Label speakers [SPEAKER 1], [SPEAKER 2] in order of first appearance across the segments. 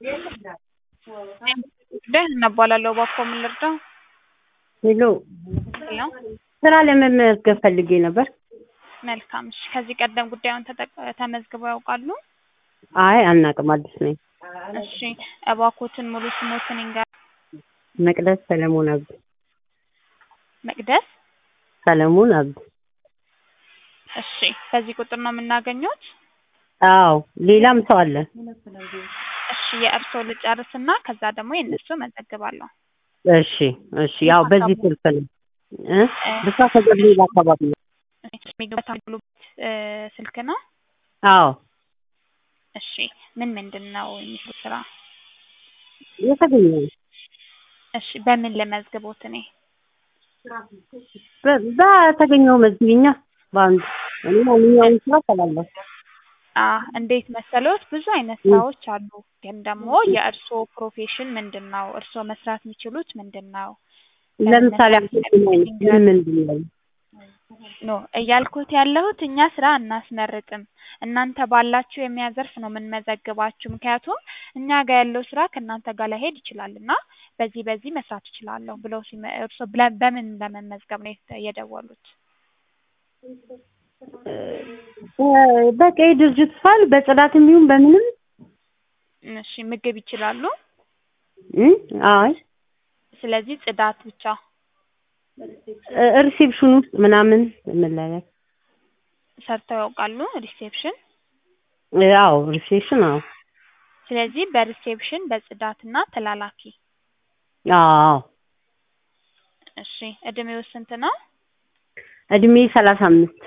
[SPEAKER 1] ደህና እባላለሁ። እባክዎ ምን ልርዳው?
[SPEAKER 2] ሄሎ
[SPEAKER 1] ሄሎ
[SPEAKER 2] ስራ ለመመዝገብ ፈልጌ ነበር።
[SPEAKER 1] መልካም እሺ። ከዚህ ቀደም ጉዳዩን ተጠቅ- ተመዝግበው ያውቃሉ?
[SPEAKER 2] አይ አናውቅም፣ አዲስ ነኝ።
[SPEAKER 1] እሺ እባክዎትን ሙሉ ስሞትን ይንገር?
[SPEAKER 2] መቅደስ ሰለሞን አብድ።
[SPEAKER 1] መቅደስ
[SPEAKER 2] ሰለሞን አብድ።
[SPEAKER 1] እሺ በዚህ ቁጥር ነው የምናገኘዎት?
[SPEAKER 2] አዎ ሌላም ሰው አለ።
[SPEAKER 1] እሺ የእርስዎ ልጨርስና ከዛ ደግሞ የእነሱ መዘግባለሁ።
[SPEAKER 2] እሺ እሺ። ያው በዚህ ስልክ ነው እ ብስራተ ገብርኤል አካባቢ ነው።
[SPEAKER 1] የሚገቡት የሚሉበት ስልክ ነው?
[SPEAKER 2] አዎ
[SPEAKER 1] እሺ ምን ምንድን ነው የሚሰሩት ስራ?
[SPEAKER 2] የተገኘው
[SPEAKER 1] እሺ በምን ልመዝግቦት እኔ?
[SPEAKER 2] በ- በተገኘው መዝግቢኛ በአንዱ እኔ ማንኛውም ስራ እሰራለሁ።
[SPEAKER 1] አ እንዴት መሰሎት ብዙ አይነት ስራዎች አሉ። ግን ደግሞ የእርስዎ ፕሮፌሽን ምንድን ነው? እርስዎ መስራት የሚችሉት ምንድን ነው?
[SPEAKER 2] ለምሳሌ አሁን ምን ምንድን ነው?
[SPEAKER 1] ኖ እያልኩት ያለሁት እኛ ስራ አናስመርጥም። እናንተ ባላችሁ የሙያ ዘርፍ ነው የምንመዘግባችሁ። ምክንያቱም እኛ ጋር ያለው ስራ ከእናንተ ጋር ላይሄድ ይችላል እና በዚህ በዚህ መስራት እችላለሁ ብለው ሲመ እርስዎ ብለ- በምን ለመመዝገብ ነው የተ- የደወሉት?
[SPEAKER 2] እ- በቃ የድርጅት ፋይል በጽዳትም ይሁን በምንም
[SPEAKER 1] እሺ ምግብ ይችላሉ?
[SPEAKER 2] እ? አይ
[SPEAKER 1] ስለዚህ ጽዳት ብቻ።
[SPEAKER 2] እ- ሪሴፕሽን ውስጥ ምናምን መላላክ
[SPEAKER 1] ሰርተው ያውቃሉ ሪሴፕሽን?
[SPEAKER 2] አዎ ሪሴፕሽን አዎ
[SPEAKER 1] ስለዚህ በሪሴፕሽን በጽዳትና ተላላኪ።
[SPEAKER 2] አዎ
[SPEAKER 1] እሺ እድሜው ስንት ነው?
[SPEAKER 2] እድሜ ሰላሳ አምስት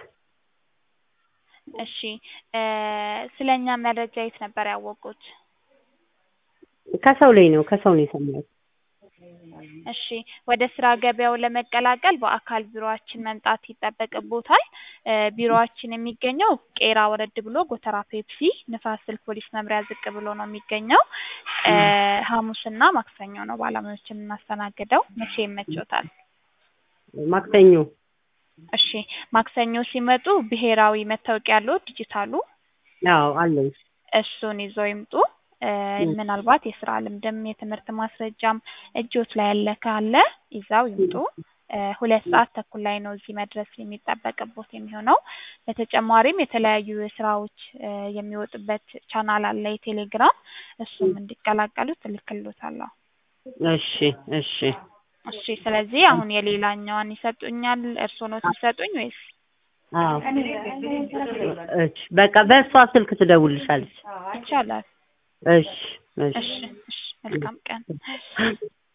[SPEAKER 1] እሺ እ ስለኛ መረጃ የት ነበር ያወቁት?
[SPEAKER 2] ከሰው ላይ ነው ከሰው ነው የሰማሁት።
[SPEAKER 1] እሺ ወደ ስራ ገበያው ለመቀላቀል በአካል ቢሮአችን መምጣት ይጠበቅቦታል። እ ቢሮአችን የሚገኘው ቄራ ወረድ ብሎ ጎተራ ፔፕሲ ንፋስ ስልክ ፖሊስ መምሪያ ዝቅ ብሎ ነው የሚገኘው። እ ሐሙስና ማክሰኞ ነው ባለሙያዎችን የምናስተናግደው። መቼ ይመቾታል?
[SPEAKER 2] ማክሰኞ
[SPEAKER 1] እሺ ማክሰኞ ሲመጡ ብሔራዊ መታወቂያ ያለዎት ዲጂታሉ
[SPEAKER 2] አዎ አለኝ።
[SPEAKER 1] እሱን ይዘው ይምጡ። እ ምናልባት የስራ ልምድም የትምህርት ማስረጃም እጆት ላይ ያለ ካለ ይዘው ይምጡ። እ ሁለት ሰዓት ተኩል ላይ ነው እዚህ መድረስ የሚጠበቅቦት የሚሆነው። በተጨማሪም የተለያዩ ስራዎች እ የሚወጡበት ቻናል አለ የቴሌግራም እሱም እንዲቀላቀሉት እልክልዎታለሁ።
[SPEAKER 2] እሺ እሺ
[SPEAKER 1] እሺ ስለዚህ አሁን የሌላኛዋን ይሰጡኛል እርስዎ ኖት የሚሰጡኝ ወይስ?
[SPEAKER 2] አዎ እሺ በቃ በእሷ ስልክ ትደውልልሻለች።
[SPEAKER 1] ይቻላል።
[SPEAKER 2] እሺ እሺ
[SPEAKER 1] እሺ እሺ መልካም ቀን።